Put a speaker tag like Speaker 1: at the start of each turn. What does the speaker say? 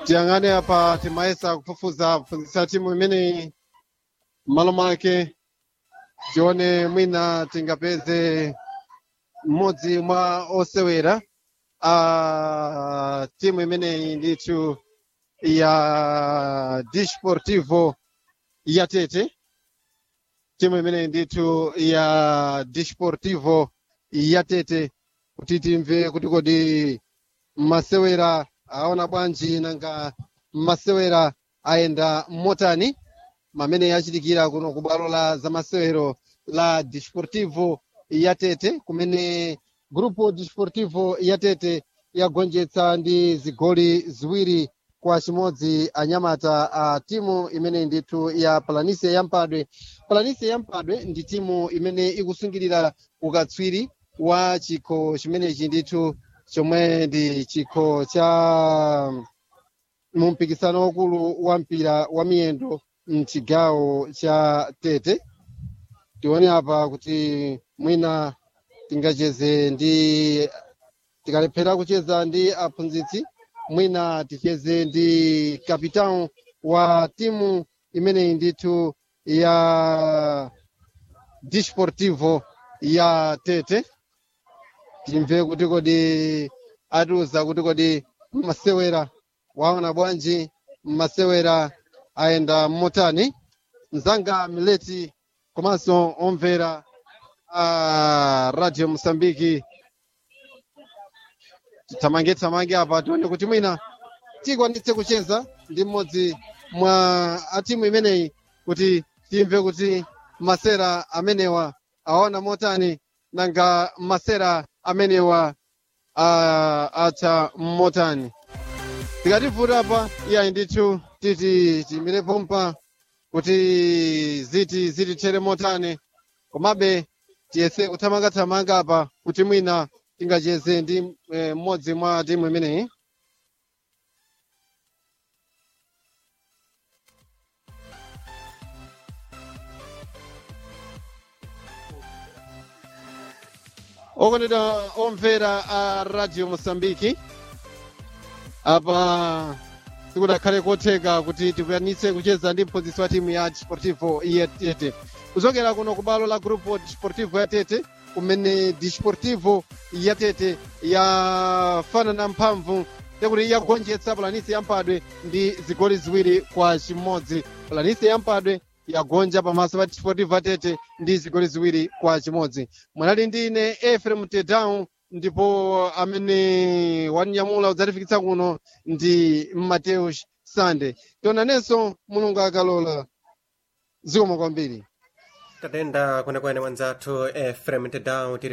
Speaker 1: tiyang'ane apa timayesa kufufuza kuphunzitsa timu imeneyi m'malo mwake tione mwina tingapeze mmodzi mwa osewera a timu imeneyi ndithu ya disportivo ya tete timu imeneyi ndithu ya disportivo ya tete kuti timve kuti kodi masewera aona bwanji nanga masewera ayenda motani mamene yachitikira kuno ku bwalo la zamasewero la disportivo ya tete kumene grupo disportivo ya tete yagonjetsa ndi zigoli ziwiri kwa chimodzi anyamata a timu imene ndithu ya palanise yampadwe palanise yampadwe ndi timu imene ikusungirira ukatswiri wa chikho chimenechi ndithu chomwe ndi chikho cha mumpikisano wakulu wa mpira wa miyendo mchigawo cha tete tione apa kuti mwina tingacheze ndi tikalephera kucheza ndi aphunzitsi mwina ticheze ndi kapitão wa timu imeneyi ndithu ya disportivo ya tete timve kuti kodi atiuza kuti kodi masewera waona bwanji masewera ayenda motani mzanga mileti komanso omvera a radio mosambiki titamange tamange apa tione kuti mwina tikwanitse kucheza ndi mmodzi mwa atimu imeneyi kuti timve kuti masera amenewa aona motani nanga masera amenewa uh, atha motani tikativuta apa iyayi ndithu titi tiyimire pompa kuti ziti zitithere motani komabe tiyese kuthamangathamanga apa kuti mwina tingacheze ndi eh, mmodzi mwa timu imeneyi okondedwa omvera a radio mosambiki apa sikudakhale kotheka kuti tikwanitse kucheza ndi mphunzitsi wa timu ya disportivo ya tete kuchokera kuno ku balo la grupo disportivo ya tete kumene disportivo ya tete yafanana mphamvu tekuti yagonjetsa palanisi yampadwe ndi zigoli ziwiri kwa chimodzi palanisi yampadwe yagonja pamaso pa disportivo atete ndi zigoli ziwiri kwa chimodzi mwanali ndi ine efrem tedown ndipo amene wanyamula udzatifikitsa kuno ndi mateus sande tionanenso mulungu akalola zikomo kwambiri
Speaker 2: tatenda kwenekwene mwanzathu efrem tedown tiri